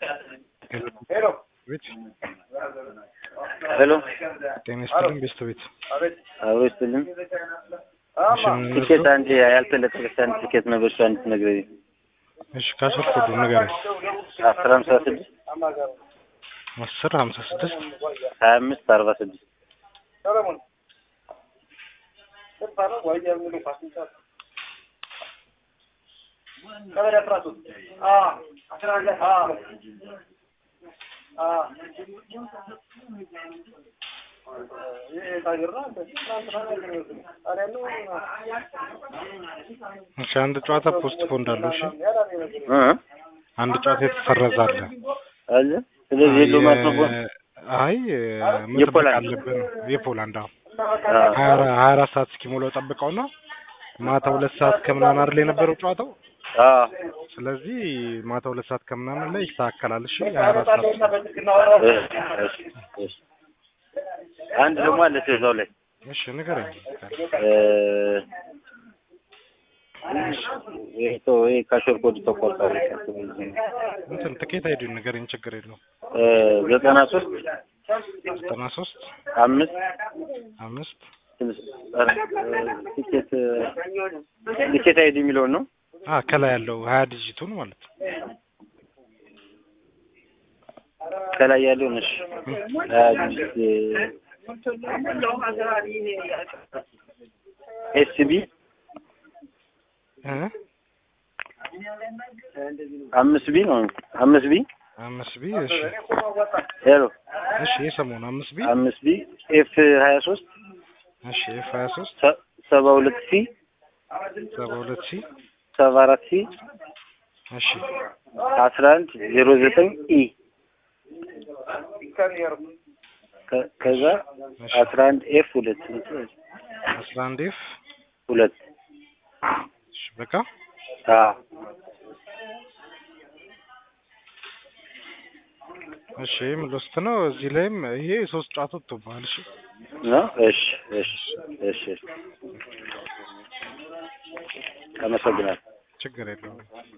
ቤት ሄሎ ጤና ይስጥልኝ ቤስት ቤት አብሮ ይስጥልኝ። እሺ ምን ቲኬት ነበር? አንድ ያልተለቀቀች አንድ ቲኬት ነበር፣ እሷ እንድትነግረኝ። እሺ ካሾፍ ኮዱ ንገረኝ። አስር ሀምሳ ስድስት አስር ሀምሳ ስድስት ሀያ አምስት አርባ ስድስት እሺ አንድ ጨዋታ ፖስት ፖንድ አለው። እሺ እ አንድ ጨዋታ የተሰረዘ አለ። አለ ስለዚህ የለውም ማለት ነው። አይ አይ መጠበቅ የፖላንድ? አለብን። የፖላንድ አዎ አዎ። ሀያ አራ- ሀያ አራት ሰዓት እስኪሞላው ጠብቀው ነው ማታ ሁለት ሰዓት ከምናምን አይደል የነበረው ጨዋታው። አዎ። ስለዚህ ማታ ሁለት ሰዓት ከምናምን ላይ ይስተካከላል። እሺ ሀያ አራት ሰዓት እሺ፣ እሺ፣ እሺ። አንድ ደግሞ አለች እዛው ላይ እሺ ንገረኝ። እ ይሄ ተው፣ ይሄ ካሾር ኮድ ተቆርጧል። እንትን ትኬት አይዲ ንገረኝ፣ ችግር የለውም። እ ዘጠና ሶስት ዘጠና ሶስት አምስት አምስት ቲኬት ቲኬት አይዲ የሚለውን ነው። አ ከላይ ያለው ሀያ ዲጂቱን ማለት ነው። ከላይ ያለውን እሺ ኤስቢ እ አምስት ቢ ነው አምስት ቢ አምስት ቢ እሺ ሄሎ እሺ የሰሞኑ አምስት ቢ አምስት ቢ ኤፍ ሀያ ሶስት እሺ ኤፍ ሀያ ሶስት ሰባ ሁለት ሲ ሰባ ሁለት ሲ ሰባ አራት ሲ እሺ አስራ አንድ ዜሮ ዘጠኝ ኢ ከ- ከዛ እሺ አስራ አንድ ኤፍ ሁለት አስራ አንድ ኤፍ ሁለት እሺ በቃ አዎ እሺ ይህም ሎስት ነው። እዚህ ላይም ይሄ ሶስት ጨዋታ ወጥቶብሃል። እሺ ነው እሺ እሺ እሺ አመሰግናለሁ ችግር የለውም።